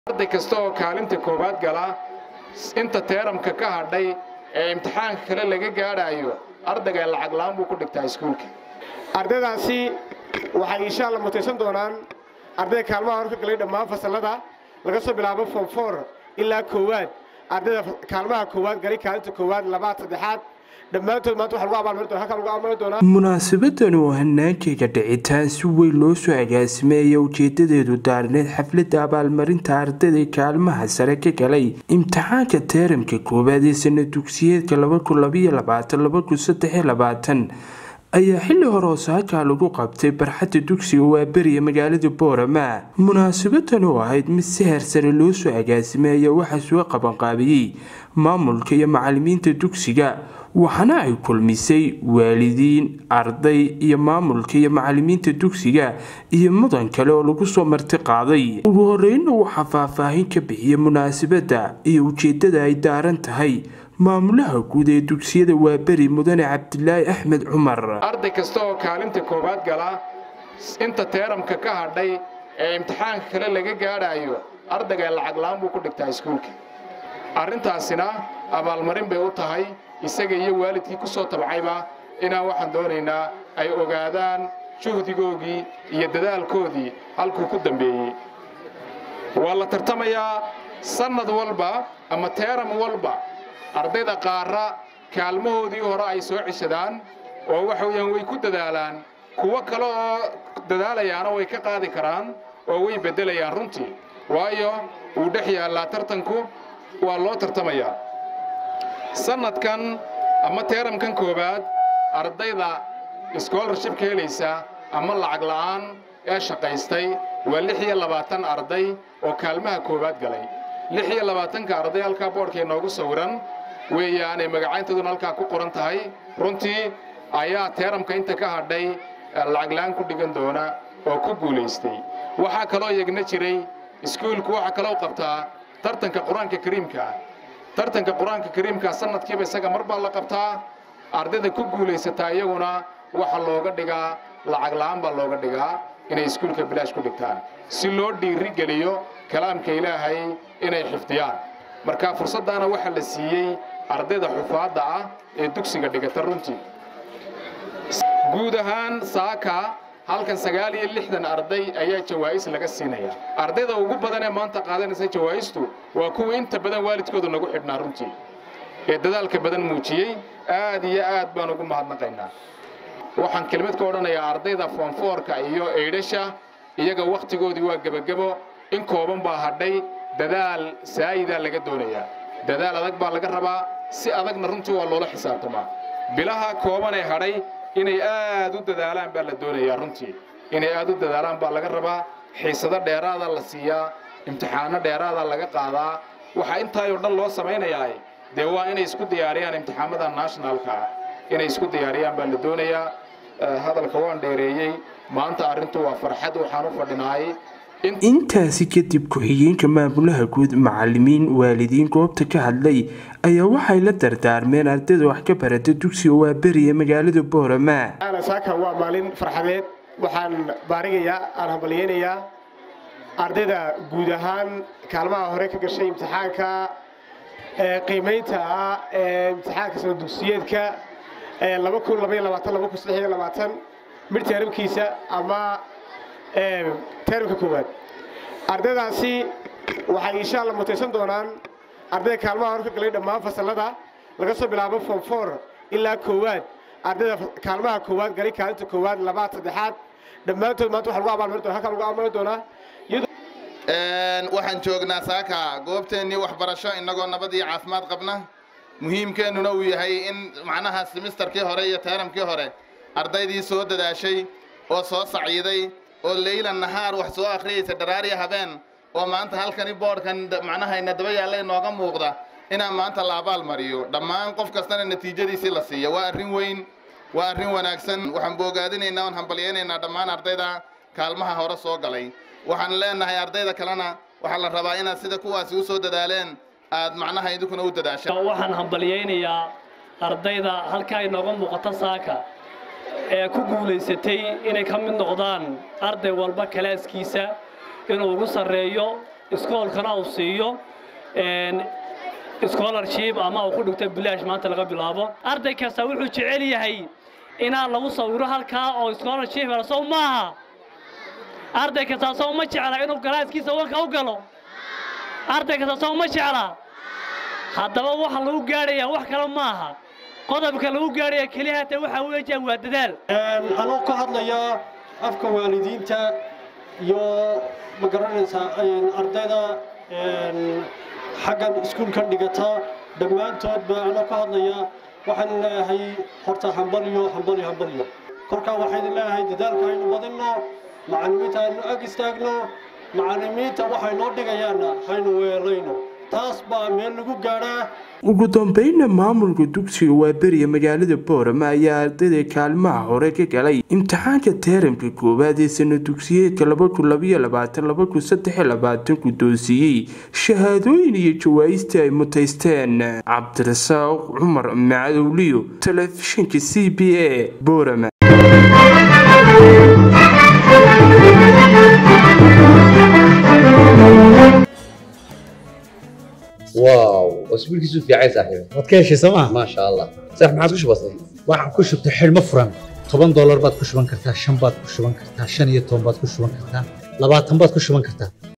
arday kasta oo kaalinta koowaad gala inta teeramka ka hadhay ee imtixaanka kale laga gaadhaayo ardayga lacag la'aan buu ku dhigtaa iskuulka ardaydaasi waxay insha alla mutaysan doonaan ardayda kaalmaha hor ka galay dhammaan fasallada laga soo bilaabo form four ilaa koowaad ardayda kaalmaha koowaad galay kaalinta koowaad labaad saddexaad dhammaantood maanta waxa lagu abaalmarin doona halkaa lagu abaalmarin doonaa munaasabadan oo hanaankeega dhicitaan si weyn loo soo agaasimeeya ujeedadeedu daarneed xafladda abaalmarinta ardayda kaalmaha sare ka galay imtixaanka teeramka koowaad ee sana dugsiyeedka ayaa xilli hore osaakaa lagu qabtay barxadda dugsiga waaberiya magaalada boorama munaasabadan oo ahayd mid si heersare loo soo agaasimay ayaa waxaa soo qabanqaabiyey maamulka iyo macalimiinta dugsiga waxaana ay kulmisay waalidiin arday iyo maamulka iyo macalimiinta dugsiga iyo mudan kale oo lagu soo marti qaaday ugu horeyna waxaa faahfaahin ka bixiyay munaasabadda iyo ujeedada ay daaran tahay maamulaha guud ee dugsiyada waaberi mudane cabdilaahi axmed cumar arday kasta oo kaalinta koowaad gala inta teeramka ka hadhay ee imtixaanka kale laga gaadhaayo ardayga lacag la'aan buu ku dhigtaa iskuulka arrintaasina abaalmarin bay u tahay isaga iyo waalidkii ku soo tabcayba inaan waxaan doonaynaa ay ogaadaan juhdigoogii iyo dadaalkoodii halkuu ku dambeeyey waa la tartamayaa sannad walba ama teeram walba ardayda qaarra kaalmahoodii hore ay soo ceshadaan oo waxa weeyaan way ku dadaalaan kuwo kale oo dadaalayaana way ka qaadi karaan oo way beddelayaan runtii waayo wuu dhex yaallaa tartanku waa loo tartamayaa sannadkan ama teeramkan koowaad ardayda scholarshipka helaysa ama lacag la'aan ee shaqaystay waa lix iyo labaatan arday oo kaalmaha koowaad galay lix iyo labaatanka arday halkaa boodhkay noogu sawiran weeyaanay magacayntooduna halkaa ku qoran tahay runtii ayaa teeramka inta ka hadhay lacag la'aan ku dhigan doona oo ku guulaystay waxaa kaloo yegna jiray iskuulku waxaa kaloo qabtaa tartanka qur-aanka kariimka tartanka qur-aanka kariimka sanadkiiba isaga mar baa la qabtaa ardayda ku guulaysataa iyaguna waxa looga dhigaa lacag la'aan baa looga dhigaa inay iskuulka bilaash ku dhigtaan si loo dhiiri geliyo kalaamka ilaahay inay xifdiyaan marka fursaddaana waxaa la siiyey ardayda xufaadda ah ee dugsiga dhigata runtii guud ahaan saaka halkan sagaal iyo lixdan arday ayaa jawaa'is laga siinaya ardayda ugu badan ee maanta qaadanaysa jawaa'istu waa kuwa inta badan waalidkooda nagu xidhnaa runtii ee dadaalka badan muujiyey aad iyo aad baan ugu mahadnaqaynaa waxaan kelmad ka odhanayaa ardayda foonfoorka iyo eydhasha iyaga wakhtigoodii waa gebagebo in kooban baa hadhay dadaal saayidaa laga doonayaa dadaal adag baa laga rabaa si adagna runtii waa loola xisaabtamaa bilaha koobanee hadhay inay aad u dadaalaan baa la doonayaa runtii inay aad u dadaalaan baa laga rabaa xiisado dheeraada la siiyaa imtixaano dheeraada laga qaadaa waxaa intaayoo dhan loo samaynayaa dee waa inay isku diyaariyaan imtixaamada nationalka inay isku diyaariyaan baa la doonayaa hadalka waan dheereeyey maanta arrintu waa farxad waxaan u fadhinaay intaasi kadib ku-xigeenka maamulaha guud macalimiin waalidiin goobta ka hadlay ayaa waxay la dardaarmeen ardayda wax ka barata dugsiga waaberiya magaalada boorama saaka waa maalin farxadeed waxaan baarigayaa aan hambalyeynayaa ardayda guud ahaan kaalmaha hore ka gashay imtixaanka qiimaynta ah ee imtixaanka sana dugsiyeedka mid teeramkiisa ama teeramka koowaad ardaydaasi waxay insha alla mutaysan doonaan ardayda kaalmaha hor ka galay dhammaan fasallada laga soo bilaabo form four ilaa koowaad ardayda kaalmaha koowaad galay kaalinta koowaad labaad saddexaad dhammaantood maanta waxa lagu abaalmarin doona halkaa lagu abaalmarin doonaa waxaan joognaa saaka goobteennii waxbarasho innagoo nabad iyo caafimaad qabna muhiimkeennuna uu yahay in macnaha simisterkii hore iyo teeramkii hore ardaydii soo dadaashay oo soo sacyiday oo leyla nahaar wax soo akhriyaysa dharaariya habeen oo maanta halkani boodhkan macnahayna daba yaalla inooga muuqda inaan maanta la abaal mariyo dhammaan qof kastana natiijadiisii la siiya waa arrin weyn waa arrin wanaagsan waxaan boogaadinaynaa oon hambalyaynaynaa dhammaan ardayda kaalmaha hore soo galay waxaan leenahay ardayda kalena waxaa la rabaa inaad sida kuwaasi u soo dadaaleen aad macnaha idinkuna u dadaashaan waxaan hambalyaynayaa ardayda halkaa inooga muuqata saaka ee ku guulaysatay inay ka mid noqdaan arday walba kalaaskiisa inuu ugu sarreeyo iskoolkana uu siiyo scholarship ama uu ku dhigto bilaash maanta laga bilaabo arday kasta wuxuu jecel yahay inaan lagu sawiro halkaa oo scholarship helo sow maaha arday kasta sow ma jecla inuu galaaskiisa wanka u galo arday kasta sow ma jecla haddaba waxa lagu gaadhayaa wax kale maaha qodobka lagu gaadhaya keliya hata waxa weeyaan waa dadaal anoo ka hadlaya afka waalidiinta iyo ma garanaysaa ardayda xaggan iskuulka dhigata dhammaantood baa anoo ka hadlaya waxaan leeyahay horta hambaliyo hambaliyo hambaliyo kolkaa waxaan leeyahay dadaalka aynu badinno macallimiinta aynu ag istaagno macallimiinta waxay noo dhigayaanna haynu weelayno taas baa meel lagu gaadhaa ugu dambeynna maamulka dugsiga waaberiya magaalada boorama ayaa ardayda kaalmaha hore ka galay imtixaanka teeramka koowaad ee sana dugsiyeedka guddoonsiiyey shahaadooyin iyo jawaa'istii ay mutaysteen cabdirasaaq cumar macadowliyo telefishinka c b a boorama واو اسبوعك في عايز صاحبي waad ka heshay sooma ما شاء الله صح ما عاد وش بصير waxaan ku shubtay xidhmo furan toban doolar baad ku shuban kartaa shan baad ku shuban kartaa shan iyo toban baad ku shuban kartaa labaatan baad ku shuban kartaa